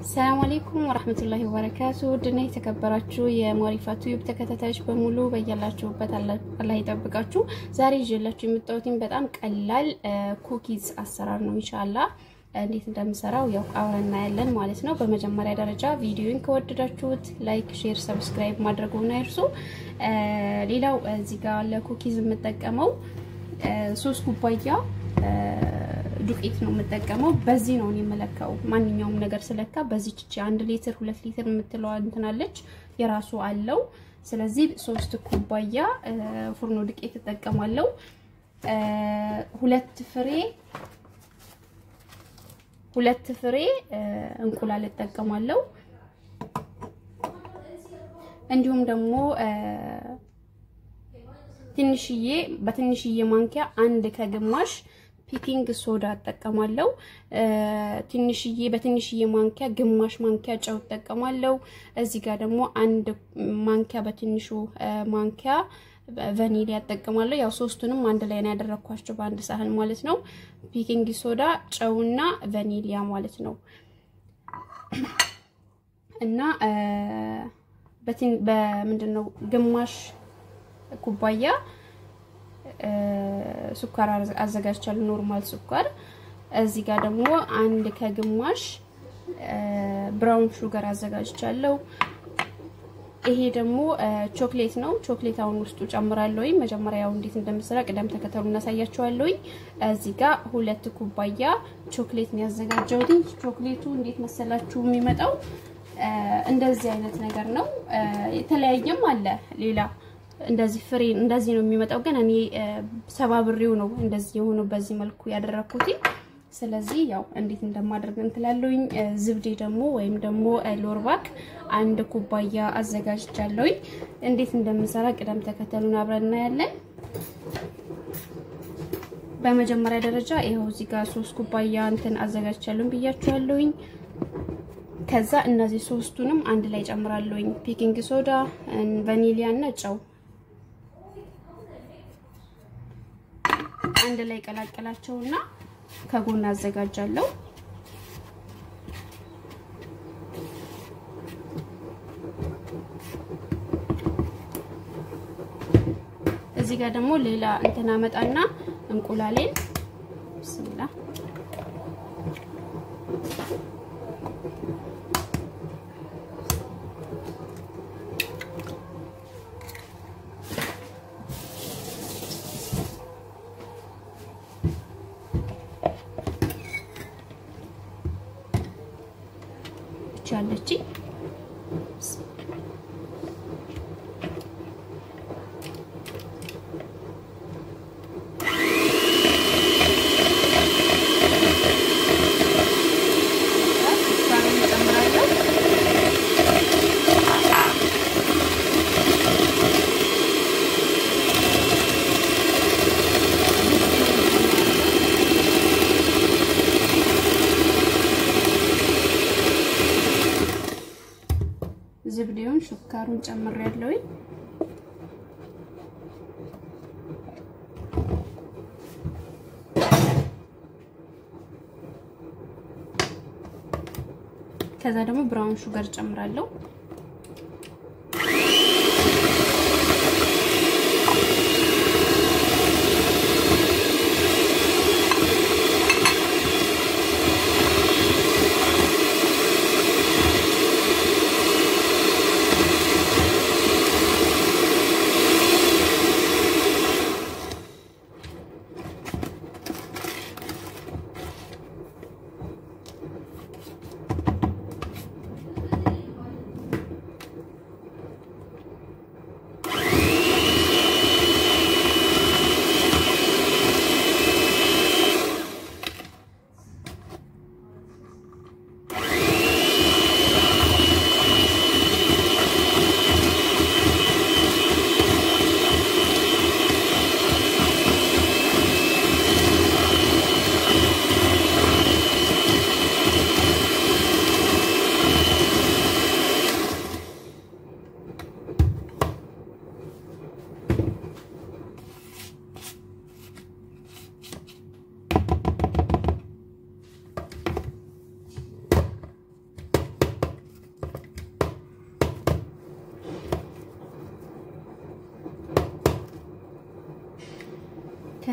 ሰላም አለይኩም ወራህመቱላሂ ወበረካቱ ድና የተከበራችሁ የሞሪፋቱ ዩብ ተከታታዮች በሙሉ በያላችሁበት አላህ ይጠብቃችሁ። ዛሬ ይዤላችሁ የምታዩትን በጣም ቀላል ኩኪዝ አሰራር ነው። ኢንሻአላህ እንዴት እንደምሰራው ያው አብረን እናያለን ማለት ነው። በመጀመሪያ ደረጃ ቪዲዮን ከወደዳችሁት ላይክ፣ ሼር፣ ሰብስክራይብ ማድረጉን አይርሱ። ሌላው እዚህ ጋር ለኩኪዝ የምጠቀመው ሶስት ኩባያ ዱቄት ነው የምጠቀመው። በዚህ ነው የምለካው። ማንኛውም ነገር ስለካ በዚህ ቺ አንድ ሊትር ሁለት ሊትር የምትለዋ እንትናለች የራሱ አለው። ስለዚህ ሶስት ኩባያ ፉርኖ ዱቄት እጠቀማለሁ። ሁለት ፍሬ ሁለት ፍሬ እንቁላል እጠቀማለሁ። እንዲሁም ደግሞ ትንሽዬ በትንሽዬ ማንኪያ አንድ ከግማሽ ፒኪንግ ሶዳ እጠቀማለሁ። ትንሽዬ በትንሽዬ ማንኪያ ግማሽ ማንኪያ ጨው እጠቀማለሁ። እዚህ ጋር ደግሞ አንድ ማንኪያ በትንሹ ማንኪያ ቫኒሊያ እጠቀማለሁ። ያው ሶስቱንም አንድ ላይ ነው ያደረኳቸው በአንድ ሳህን ማለት ነው። ፒኪንግ ሶዳ፣ ጨውና ቫኒሊያ ማለት ነው እና በምንድን ነው ግማሽ ኩባያ ሱኳር አዘጋጅቻለሁ። ኖርማል ሱኳር። እዚህ ጋር ደግሞ አንድ ከግማሽ ብራውን ሹገር አዘጋጅቻለሁ። ይሄ ደግሞ ቾክሌት ነው። ቾክሌት አሁን ውስጡ ጨምራለሁ። መጀመሪያ ያው እንዴት እንደምሰራ ቅደም ተከተሉ እናሳያችኋለሁ። እዚህ ጋር ሁለት ኩባያ ቾክሌት ነው ያዘጋጀሁት። ቾክሌቱ እንዴት መሰላችሁ የሚመጣው እንደዚህ አይነት ነገር ነው። የተለያየም አለ ሌላ እንደዚህ ፍሬ እንደዚህ ነው የሚመጣው። ግን እኔ ሰባብሬው ነው እንደዚህ የሆነው በዚህ መልኩ ያደረኩት። ስለዚህ ያው እንዴት እንደማደርግ እንትላለሁኝ። ዝብዴ ደግሞ ወይም ደግሞ ሎርባክ አንድ ኩባያ አዘጋጅቻለሁኝ። እንዴት እንደምሰራ ቅደም ተከተሉን አብረን እናያለን። በመጀመሪያ ደረጃ ይኸው እዚህ ጋር ሶስት ኩባያ እንትን አዘጋጅቻለሁኝ ብያችኋለሁኝ። ከዛ እነዚህ ሶስቱንም አንድ ላይ ጨምራለሁኝ። ፒኪንግ ሶዳ፣ ቫኒሊያ እና ጨው አንድ ላይ ቀላቀላቸውና ከጎን አዘጋጃለሁ። እዚህ ጋር ደግሞ ሌላ እንትን አመጣና እንቁላሌን ብስሚላ ያለች ዝብዴውን ሹካሩን ጨምሬያለሁኝ። ከዛ ደግሞ ብራውን ሹገር ጨምራለሁ።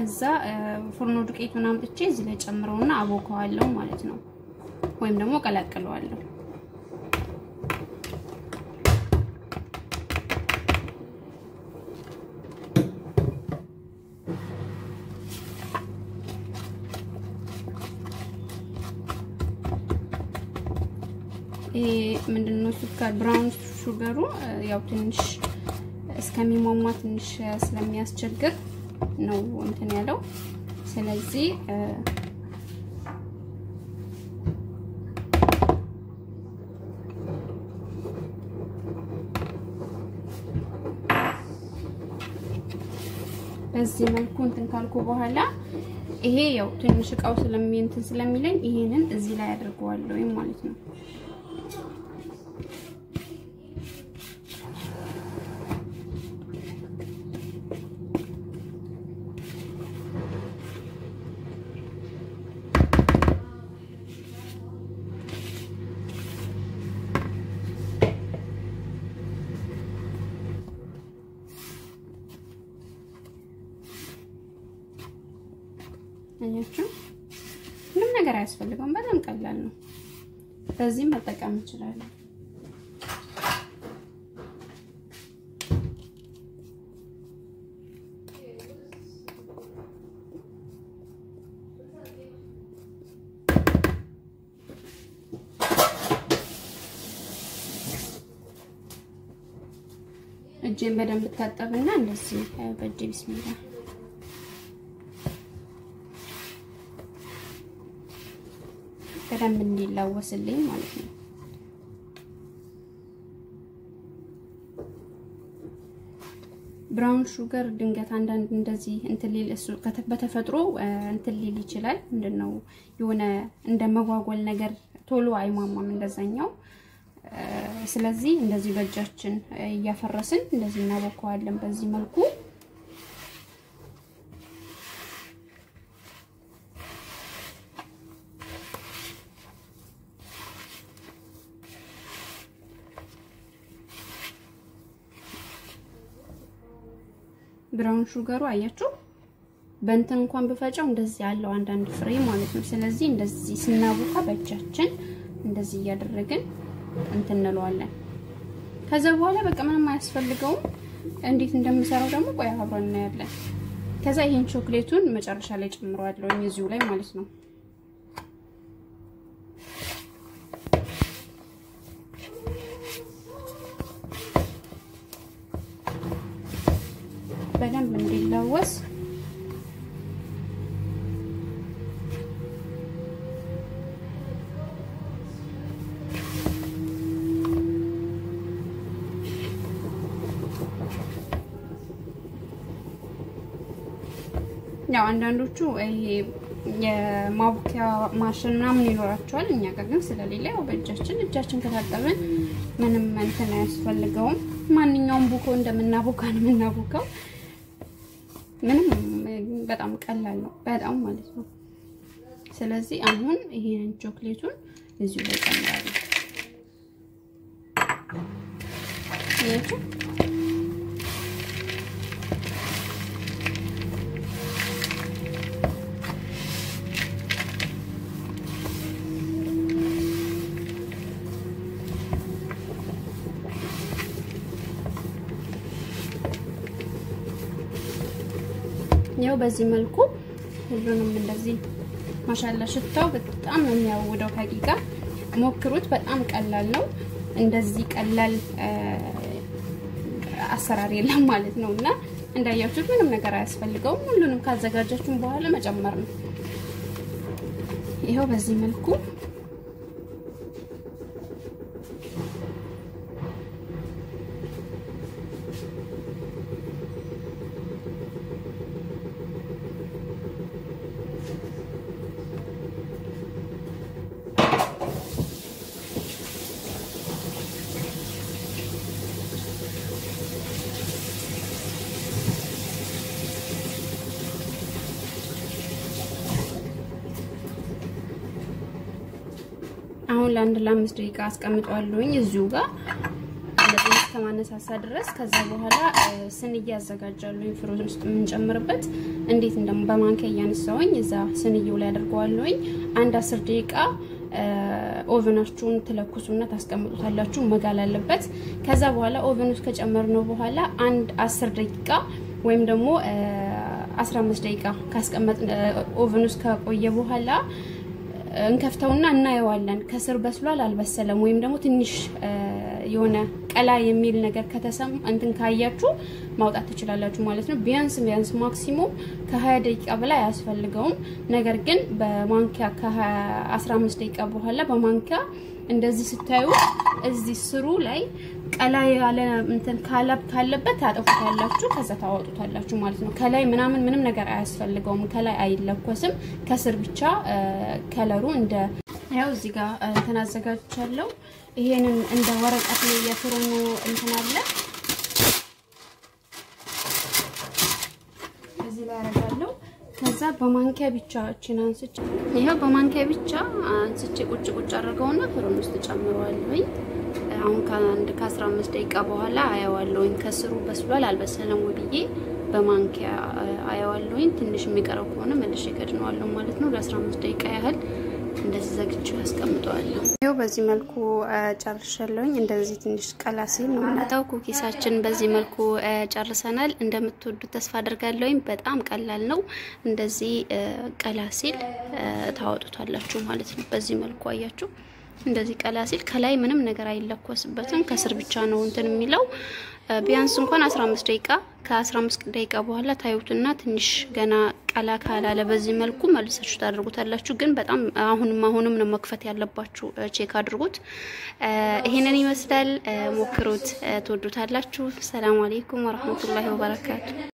ከዛ ፉርኖ ዱቄቱን አምጥቼ እዚህ ላይ ጨምረውና አቦከዋለሁ ማለት ነው፣ ወይም ደግሞ ቀላቅለዋለሁ። ይሄ ምንድነው ሱካር ብራውን ሹገሩ ያው ትንሽ እስከሚሟሟ ትንሽ ስለሚያስቸግር ነው እንትን ያለው። ስለዚህ በዚህ መልኩ እንትን ካልኩ በኋላ ይሄ ያው ትንሽ እቃው ስለሚ እንትን ስለሚለኝ ይሄንን እዚህ ላይ አድርገዋለሁ ማለት ነው። አያችሁ ምንም ነገር አያስፈልገውም። በጣም ቀላል ነው። በዚህም መጠቀም እንችላለን። እጄን በደንብ ታጠብና እንደዚህ በእጄ ቢስሚላ በደንብ እንዲላወስልኝ ማለት ነው። ብራውን ሹገር ድንገት አንዳንድ እንደዚህ እንትን ሊል እሱ በተፈጥሮ እንትን ሊል ይችላል። ምንድነው የሆነ እንደ መጓጎል ነገር ቶሎ አይሟሟም እንደዛኛው። ስለዚህ እንደዚህ በእጃችን እያፈረስን እንደዚህ እናቦከዋለን በዚህ መልኩ ብራውን ሹገሩ አያችሁ፣ በእንትን እንኳን ብፈጨው እንደዚህ ያለው አንዳንድ ፍሬ ማለት ነው። ስለዚህ እንደዚህ ስናቦካ በእጃችን እንደዚህ እያደረግን እንትን እንለዋለን። ከዛ በኋላ በቃ ምንም አያስፈልገውም። እንዴት እንደምሰራው ደግሞ ቆይ አብረን እናያለን። ከዛ ይሄን ቾክሌቱን መጨረሻ ላይ ጨምረዋለሁ እዚሁ ላይ ማለት ነው። በደንብ እንዲላወስ ያው አንዳንዶቹ ይሄ የማቡኪያ ማሽን ምናምን ይኖራቸዋል። እኛ ጋር ግን ስለሌለ ያው በእጃችን እጃችን ከታጠብን ምንም እንትን አያስፈልገውም። ማንኛውም ቡኮ እንደምናቦካ ነው የምናቦካው። ምንም በጣም ቀላል ነው፣ በጣም ማለት ነው። ስለዚህ አሁን ይሄንን ቾክሌቱን እዚሁ ላይ ጨምራለሁ። ይሄችሁ ያው በዚህ መልኩ ሁሉንም እንደዚህ ማሻላ ሽታው በጣም ነው የሚያውደው። ሀቂቃ ሞክሩት፣ በጣም ቀላል ነው። እንደዚህ ቀላል አሰራር የለም ማለት ነው እና እንዳያችሁት ምንም ነገር አያስፈልገውም። ሁሉንም ካዘጋጃችሁን በኋላ መጨመር ነው። ይኸው በዚህ መልኩ አሁን ለአንድ ለአምስት ደቂቃ አስቀምጠዋለሁኝ እዚሁ ጋር እንደዚህ እስከማነሳሳ ድረስ ከዛ በኋላ ስንዬ ያዘጋጃለሁ ፍሮዝ ውስጥ የምንጨምርበት እንዴት እንደም በማንኪያ እያነሳውኝ እዛ ስንዬው ላይ አደርገዋለሁኝ አንድ አስር ደቂቃ ኦቨናችሁን ትለኩሱና ታስቀምጡታላችሁ። መጋል አለበት። ከዛ በኋላ ኦቨን ውስጥ ከጨመርነው በኋላ አንድ አስር ደቂቃ ወይም ደግሞ 15 ደቂቃ ካስቀመጥ ኦቨን ውስጥ ከቆየ በኋላ እንከፍተውና እናየዋለን። ከስር በስሏል አልበሰለም፣ ወይም ደግሞ ትንሽ የሆነ ቀላ የሚል ነገር ከተሰማ እንትን ካያችሁ ማውጣት ትችላላችሁ ማለት ነው። ቢያንስ ቢያንስ ማክሲሙም ከ20 ደቂቃ በላይ አያስፈልገውም። ነገር ግን በማንኪያ ከ15 ደቂቃ በኋላ በማንኪያ እንደዚህ ስታዩ እዚህ ስሩ ላይ ቀላ ያለ እንትን ካላብ ካለበት ታጠፉታላችሁ፣ ከዛ ታወጡታላችሁ ማለት ነው። ከላይ ምናምን ምንም ነገር አያስፈልገውም። ከላይ አይለኮስም። ከስር ብቻ ከለሩ እንደ ያው እዚህ ጋር እንትን አዘጋጅቻለሁ። ይሄንን እንደ ወረቀት ነው የፍሩኑ እንትን አለ እዚህ ላይ አደርጋለሁ። ከዛ በማንኪያ ብቻ እችን አንስቼ ይሄው በማንኪያ ብቻ አንስቼ ቁጭ ቁጭ አድርገውና ፍሩን ውስጥ ጨምረዋለሁኝ። አሁን ከአንድ ከ15 ደቂቃ በኋላ አየዋለሁኝ ከስሩ በስሏል አልበሰለም ወይ ብዬ በማንኪያ አየዋለሁኝ። ትንሽ የሚቀረው ከሆነ መልሼ ከድነዋለሁ ማለት ነው። ለ15 ደቂቃ ያህል እንደዚህ ዘግቼ ያስቀምጠዋለሁ። ይኸው በዚህ መልኩ ጨርሻለሁኝ። እንደዚህ ትንሽ ቀላ ሲል ነው የምናጣው። ኩኪሳችን በዚህ መልኩ ጨርሰናል። እንደምትወዱት ተስፋ አድርጋለሁኝ። በጣም ቀላል ነው። እንደዚህ ቀላ ሲል ታወጡታላችሁ ማለት ነው። በዚህ መልኩ አያችሁ። እንደዚህ ቀላ ሲል ከላይ ምንም ነገር አይለኮስበትም። ከስር ብቻ ነው እንትን የሚለው ቢያንስ እንኳን 15 ደቂቃ ከ15 ደቂቃ በኋላ ታዩትና ትንሽ ገና ቀላ ካላለ በዚህ መልኩ መልሳችሁ ታደርጉታላችሁ። ግን በጣም አሁንም አሁንም ነው መክፈት ያለባችሁ። ቼክ አድርጉት። ይሄንን ይመስላል። ሞክሩት፣ ትወዱታላችሁ። ሰላም አሌይኩም ወረህመቱላሂ ወበረካቱ